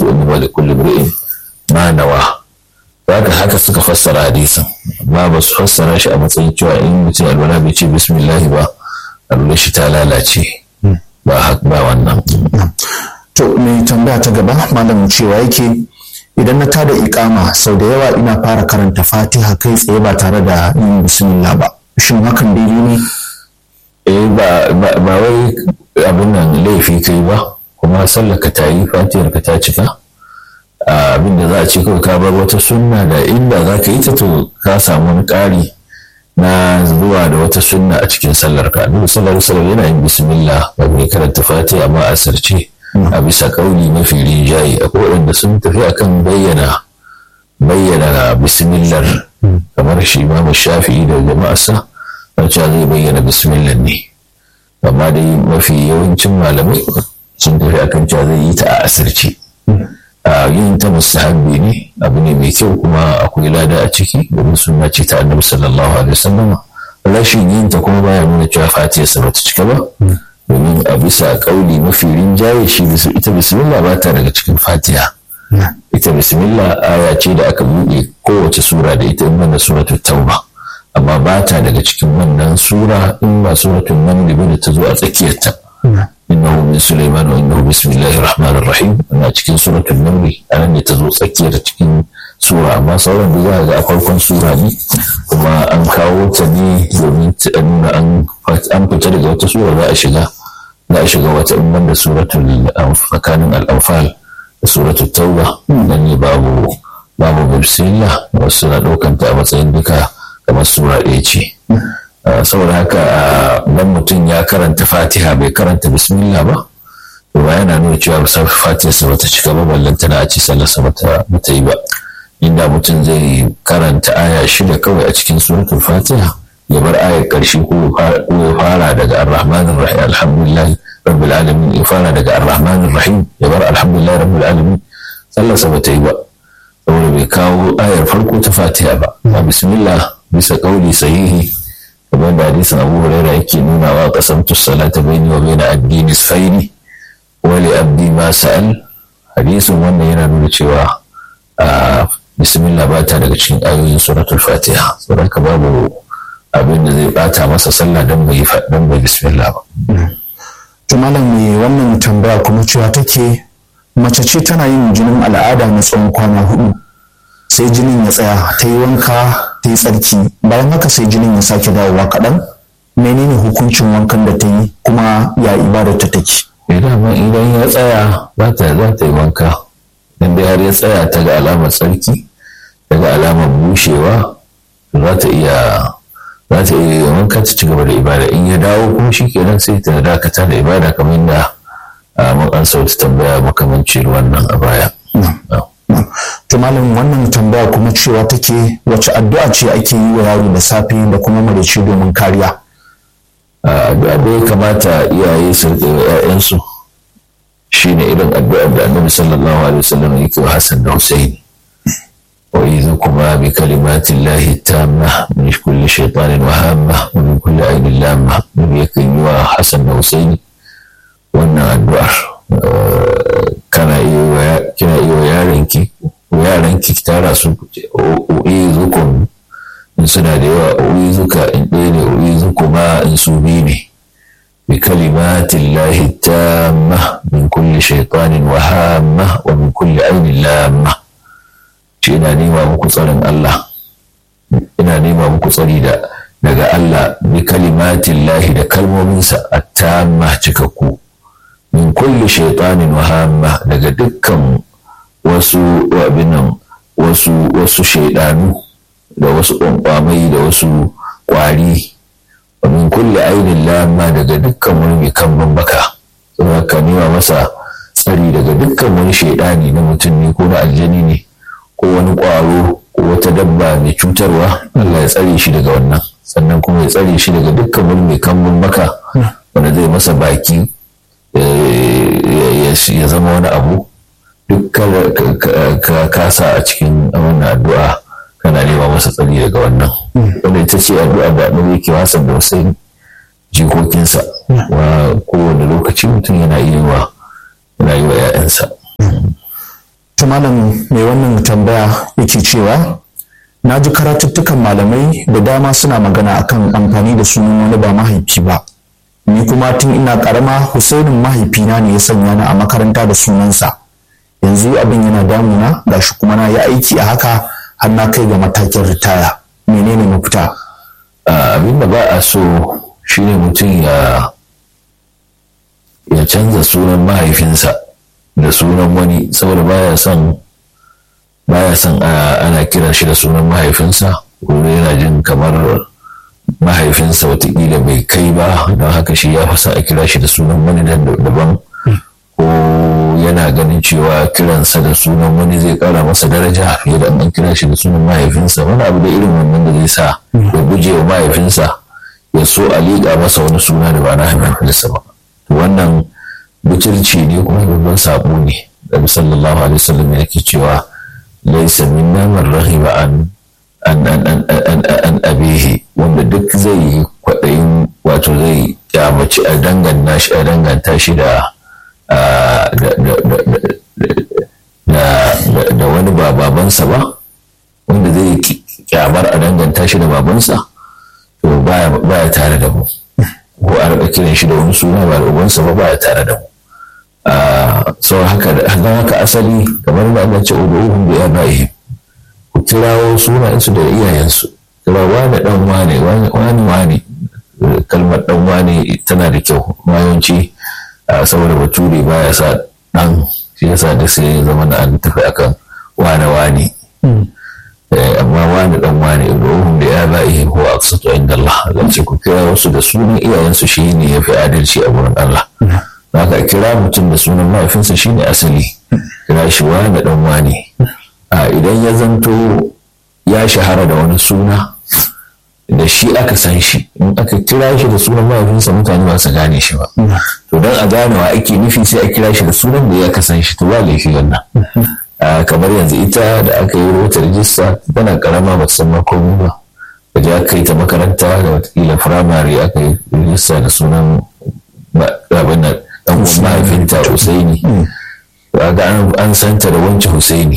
inna li kulli imri'in ma nawa haka haka suka fassara hadisin amma ba su fassara shi a matsayin cewa in mutum alwala bai ce bismillah ba alwala shi ta lalace ba ba wannan to mai tambaya ta gaba malam cewa yake idan na tada ikama sau da yawa ina fara karanta fatiha kai tsaye ba tare da yin bismillah ba shin hakan daidai ne eh ba ba wai abin nan laifi kai ba kuma sallar ka ta yi fatihar ka ta cika abin da za a ce kawai ka bar wata sunna da inda za ka yi ta to ka samu wani ƙari na zuwa da wata sunna a cikin sallar ka annabi sallallahu alaihi yana yin bismillah ba mai karanta fatiha amma a sarce a bisa kauli mafi rinjaye akwai waɗanda sun tafi akan bayyana bayyana bismillah kamar shi imamu shafi'i da jama'arsa wacce zai bayyana bismillah ne amma dai mafi yawancin malamai sun tafi akan cewa zai yi ta a asirce yin ta mustahabbi ne abu ne mai kyau kuma akwai lada a ciki domin sunna ce ta annabi sallallahu alaihi wasallam rashin yin ta kuma baya nuna cewa fatiha sa bata cika ba domin a bisa kauli mafi rinjaye shi ita bismillah ba ta daga cikin fatiha ita bismillah aya ce da aka buɗe kowace sura da ita in da suratul tauba amma ba ta daga cikin wannan sura in ba suratul naml ba da ta zo a tsakiyarta innahu min sulaiman wa innahu bismillahir rahmanir rahim ana cikin suratul naml anan ne ta zo tsakiyar cikin sura amma sauran da za ga a farkon sura ne kuma an kawo ta ne domin ta nuna an fita daga wata sura za a shiga za a shiga wata in da suratul tsakanin al-anfal da suratul tauba nan ne babu babu bismillah wasu na ɗaukanta a matsayin duka kamar sura ɗaya ce saboda haka dan mutum ya karanta fatiha bai karanta bismillah ba to ba yana nuna cewa fatiha sa bata cika ba ballan tana a ci sallarsa bata yi ba inda mutum zai karanta aya shida kawai a cikin suratul fatiha ya bar ayar ƙarshe ko ya fara daga ar-rahmanir rahim alhamdulillah rabbil alamin ya fara daga ar-rahmanir rahim ya bar alhamdulillah rabbil alamin sallarsa bata yi ba saboda bai kawo ayar farko ta fatiha ba a bismillah bisa kauli sahihi kamar da hadisin abu huraira yake nuna wa qasamtu salata baini wa baina abdi nisfaini wa li abdi ma sa'al hadisin wannan yana nuna cewa bismillah ba ta daga cikin ayoyin suratul fatiha saboda babu abin da zai bata masa sallah dan bai dan bai bismillah ba to malam me wannan tambaya kuma cewa take mace ce tana yin jinin al'ada na tsawon kwana hudu sai jinin ya tsaya ta yi wanka ta yi tsarki bayan haka sai jinin ya sake dawowa kaɗan menene hukuncin wankan da ta yi kuma ya ibadar ta take idan idan ya tsaya za ta za ta yi wanka in da har ya tsaya ta ga alamar tsarki ta ga alamar bushewa za ta iya za ta iya wanka ta ci gaba da ibada in ya dawo kuma shi kenan sai ta dakata da ibada kamar yadda mun an sauti tambaya makamancin wannan a baya. To malam wannan tambaya kuma cewa take wace addu'a ce ake yi wa yaro da safe da kuma marici domin kariya. Addu'a da ya kamata iyaye su riƙe wa 'ya'yansu shi ne irin addu'ar da annabi sallallahu alaihi wasallam yake wa Hassan da Hussein. Wa idza kuma bi kalimatin lahi tamma min kulli shaytanin wa hamma wa min kulli ainin lamma. Nabi yakan yi wa Hassan da Hussein wannan addu'ar kana iya kina iya yaranki yaranki ki tara su uyi zukun in suna da yawa uyi zuka in ɗaya ne uyi zuku ma in su biyu ne bi kalimatin lahi tamma min kulli shaitanin wa hamma wa min kulli ainin lamma ce ina nema muku tsarin Allah ina nema muku tsari da daga Allah bi kalimatin lahi da kalmominsa a tamma cikakku min kulli shaitanin wahamma daga dukkan wasu abinan wasu wasu shaidanu da wasu ƙwanƙwamai da wasu ƙwari wa min kulli ainin lamma daga dukkan wani mai kambun baka saboda ka nema masa tsari daga dukkan wani shaidani na mutum ne ko na aljani ne ko wani ƙwaro ko wata dabba mai cutarwa Allah ya tsare shi daga wannan sannan kuma ya tsare shi daga dukkan wani mai kambun baka wanda zai masa baki ya zama wani abu duk ka kasa a cikin wannan addu'a kana nema masa tsari daga wannan wanda ita ce addu'a da annabi yake wasan da wasu jikokinsa wa kowane lokaci mutum yana yi wa yana yi wa 'ya'yansa malam mai wannan tambaya yake cewa na ji karatuttukan malamai da dama suna magana akan amfani da sunan wani ba mahaifi ba ni kuma tun ina karama husainin mahaifina ne ya sanya ni a makaranta da sunansa yanzu abin yana damuna gashi kuma na yi aiki a haka har na kai ga matakin ritaya menene mafita abin da ba a so shine mutum ya ya canza sunan mahaifinsa da sunan wani saboda baya son baya son ana kiran shi da sunan mahaifinsa ko yana jin kamar mahaifinsa watakila bai kai ba don haka shi ya fasa a kira shi da sunan wani daban ko yana ganin cewa kiransa da sunan wani zai kara masa daraja fiye da an kira shi da sunan mahaifinsa wani abu da irin wannan da zai sa ya guje wa mahaifinsa ya so a liƙa masa wani suna da ba na mahaifinsa ba wannan butulci ne kuma babban sabo ne da sallallahu alaihi wasallam yake cewa laisa minna man rahiba an an an an an an abihi wanda duk zai yi kwaɗayin wato zai kyamaci a danganta shi a danganta shi da da wani ba babansa ba wanda zai kyamar a danganta shi da babansa to baya tare da mu ko a rika kiran shi da wani suna ba da ubansa ba baya tare da mu sau haka don haka asali kamar da Allah ce udu'uhum bi abaihim ku kirawo sunayensu da iyayensu kira wani dan wane wani wane kalmar dan wane tana da kyau mayanci saboda bature baya sa dan shi yasa da sai ya zama na an tafi akan wane wane amma wani dan wane udu'uhum bi abaihim huwa aqsatu inda Allah zan ce ku kira wasu da sunan iyayensu shine yafi adalci a wurin Allah haka kira mutum da sunan mahaifinsa shine asali kira shi wani dan wani a idan ya zanto ya shahara da wani suna da shi aka san shi in aka kira shi da sunan mahaifinsa mutane ba su gane shi ba to don a ganewa ake nufi sai a kira shi da sunan da ya ka san shi to ba laifi wannan kamar yanzu ita da aka yi wata rijista tana karama ba san makomi ba da je aka yi ta makaranta da watakila firamare aka yi rijista da sunan abin nan dan uwan mahaifinta Husaini ga an santa da wancan Husaini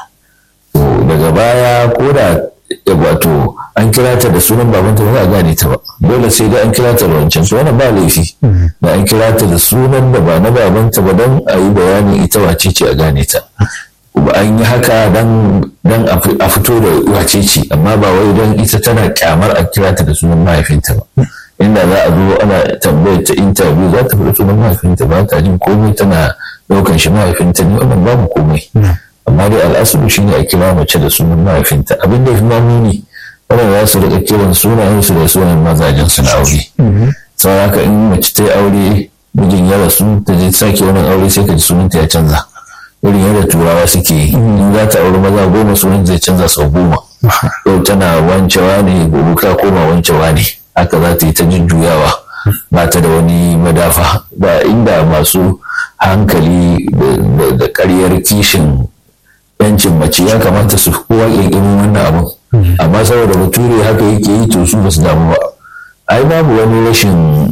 to daga baya ko da wato an kira ta da sunan babanta ba za a gane ta ba dole sai dai an kira ta da wancan to wannan ba laifi da an kira ta da sunan da ba na babanta ba don a yi bayanin ita wace ce a gane ta kuma an yi haka dan a fito da wace ce amma ba wai don ita tana kyamar a kira ta da sunan mahaifinta ba inda za a zo ana tambayar ta interview za ta fi sunan mahaifinta ba ta jin komai tana ɗaukan shi mahaifinta ne wannan babu komai amma dai al'asulu shine a kira mace da sunan mahaifinta abin da ya fi mamuni wannan za su riƙa kiran sunayen su da sunan mazajen su na aure sau haka in mace ta yi aure mijin ya rasu ta je sake wani aure sai ka ji sunanta ya canza irin yadda turawa suke yi in za ta aure maza goma sunan zai canza sau goma yau tana wancewa ne gobe ka koma wancewa ne haka za ta yi ta jujjuyawa ba ta da wani madafa ba inda masu hankali da karyar kishin yancin mace ya kamata su kowa ƙirƙirin wannan abin amma saboda bature haka yake yi to su ba su damu ba ai babu wani rashin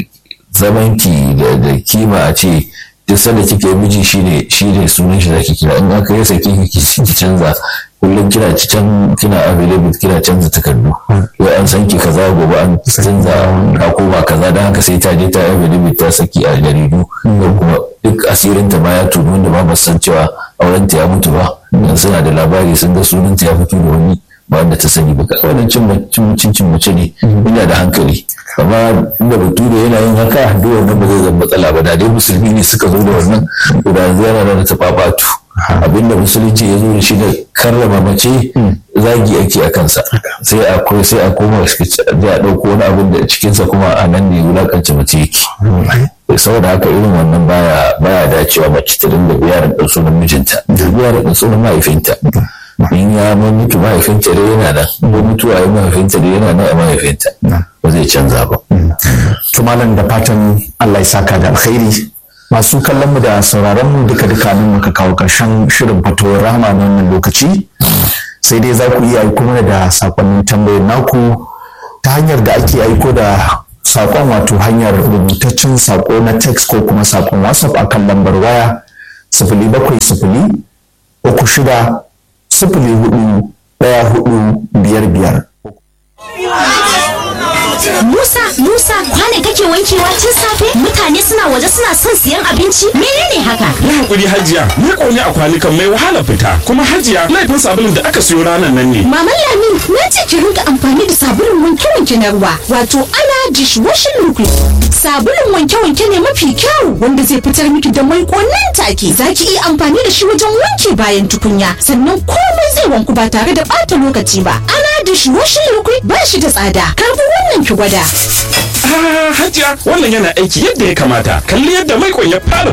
zamanki da kima a ce duk sanda kika yi miji shine shine sunan shi zaki kira in aka yi saki ki canza kullum kina can kina available kina canza takardu yau an san ki kaza gobe an canza ka koma kaza dan haka sai ta je ta available ta saki a jaridu ko kuma duk asirin ta ma ya tunu wanda ba san cewa auren ta ya mutu ba dan suna da labari sun ga sunan ta ya fito da wani ba wanda ta sani ba wannan cin cin cin mace ne ina da hankali amma inda bature yana yin haka duk wannan ba zai zama matsala ba da dai musulmi ne suka zo da wannan to da yanzu yana da tababatu abinda musulunci ya zo da shi da karrama mace zagi ake a kansa sai a sai a koma a ɗauko wani abin da cikinsa kuma a nan ne wulakance mace yake saboda haka irin wannan baya baya dacewa mace ta dinga biyarin ɗan sunan mijinta biyarin ɗan sunan mahaifinta in ya mutu mahaifinta da yana nan ko mutuwa ya mahaifinta da yana nan a mahaifinta ba zai canza ba. to malam da fatan Allah ya saka da alkhairi masu kallon mu da sauraron mu duka duka nan muka kawo karshen shirin fatowar rahama na wannan lokaci sai dai za ku iya aiko mana da sakonnin tambayar naku ta hanyar da ake aiko da sakon wato hanyar rubutaccen sako na text ko kuma sakon whatsapp akan lambar waya sifili bakwai sifili shida sifili hudu ɗaya hudu biyar biyar. Musa, Musa, kwane kake wankewa tun safe? Mutane suna waje suna son siyan abinci? Menene haka? Yi hakuri hajiya, ni ƙone a kwanukan mai wahala fita. Kuma hajiya, laifin sabulun da aka siyo ranar nan ne. Maman Lami, na ce ki rinka amfani da sabulun wanke-wanke na ruwa, wato ana dishwashing liquid. Sabulun wanke-wanke ne mafi kyau wanda zai fitar miki da mai nan take. Za ki iya amfani da shi wajen wanke bayan tukunya, sannan komai zai wanku ba tare da ɓata lokaci ba. Ana dishwashing liquid ba shi da tsada. Karbi wannan ki gwada. Ah, hajiya, wannan yana aiki yadda ya kamata. Kalli yadda mai ya fara